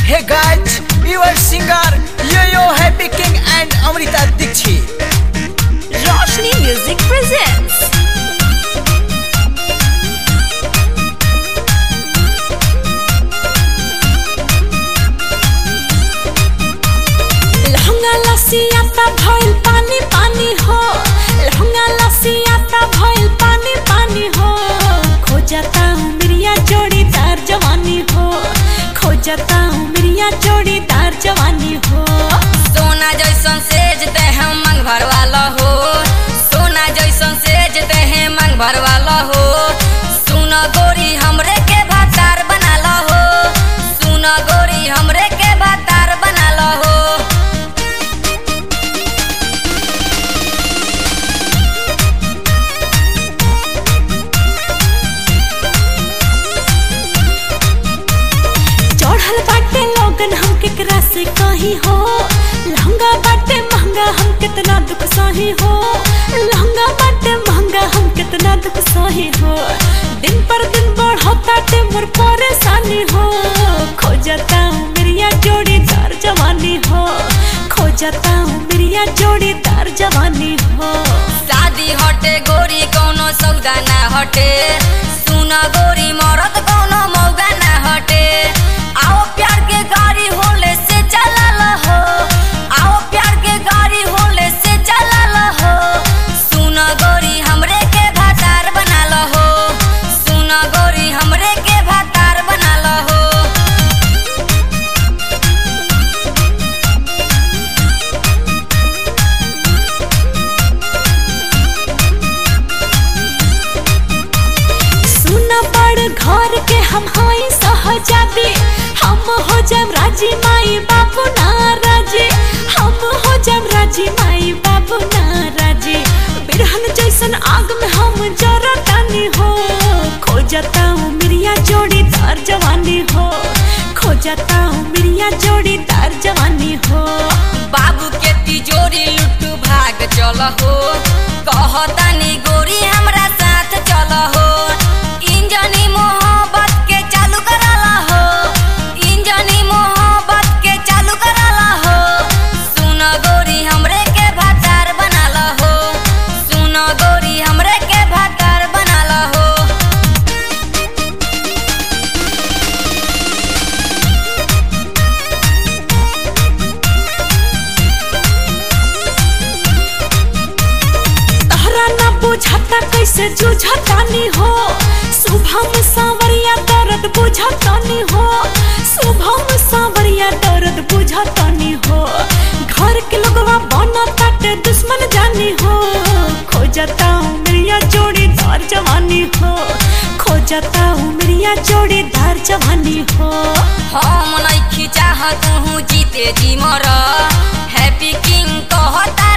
Hey guys, your singer Yo-Yo Happy King and Amrita Dixit. Roshni Music presents लहंगा लसियाता भइल पानी पानी हो लहंगा लसियाता भइल पानी पानी हो खोजता उमरिया जोड़ीदार जवानी हो खोजता उमरिया जोड़ीदार जवानी हो सोना जैसन सेज ते हम मंग भरवाला हो सोना जैसन सेज ते हैं मंग भरवाला हो सुन गोरी हमरे के भातार बनाला हो सुन गोरी हमरे के भातार बनाला हो चढ़ल बाटे लोगन हम केकरा से कहीं हो लहंगा बाटे महंगा हम कितना दुख सही हो लहंगा बाटे महंगा हम कितना दुख सही हो दिन पर दिन बढ़ता ते मोर परेशानी हो खोजता हूँ मेरिया जोड़ीदार जवानी हो खोजता हूँ मेरिया जोड़ीदार जवानी हो शादी हटे गोरी कौनो सौदा ना हटे सुन गोरी मरद कौनो मौगा ना हटे आओ प्यार के गाड़ी होले से चलल हो आओ प्यार के गाड़ी होले से चलल हो सुन गोरी हमरे के भातार बनाल हो सुन गोरी हमरे के भातार बनाल हो सुन बड़ घर के हम हई सहजादी हम हो जम राजी माई बाबू ना राजी हम हो जम राजी माई बाबू ना राजी बिरहन जैसन आग में हम जरतानी हो खोजता हूँ मिरिया जोड़ीदार जवानी हो खोजता हूँ मिरिया जोड़ीदार जवानी हो बाबू के तिजोरी लुट्टू भाग चल हो कहतानी गोरी हमरा साथ चल हो इंजनी मोहब्बत के चालू कराला हो इंजनी मोहब्बत के चालू कराला हो सुन गोरी हमरे के भातार बनाला हो सुन गोरी हमरे के भातार बनाला हो तहरा ना बुझाता कैसे जुझतानी हो शुभम सांवरिया दर्द बुझतानी हो शुभम सांवरिया दर्द बुझतानी हो घर के लोगवा बनताटे दुश्मन जानी हो खोजता हूँ मेरिया जोड़ीदार जवानी हो खोजता हूँ मेरिया जोड़ीदार जवानी हो हम नइखी चाहत हूँ जीते जी मर हैप्पी किंग कहता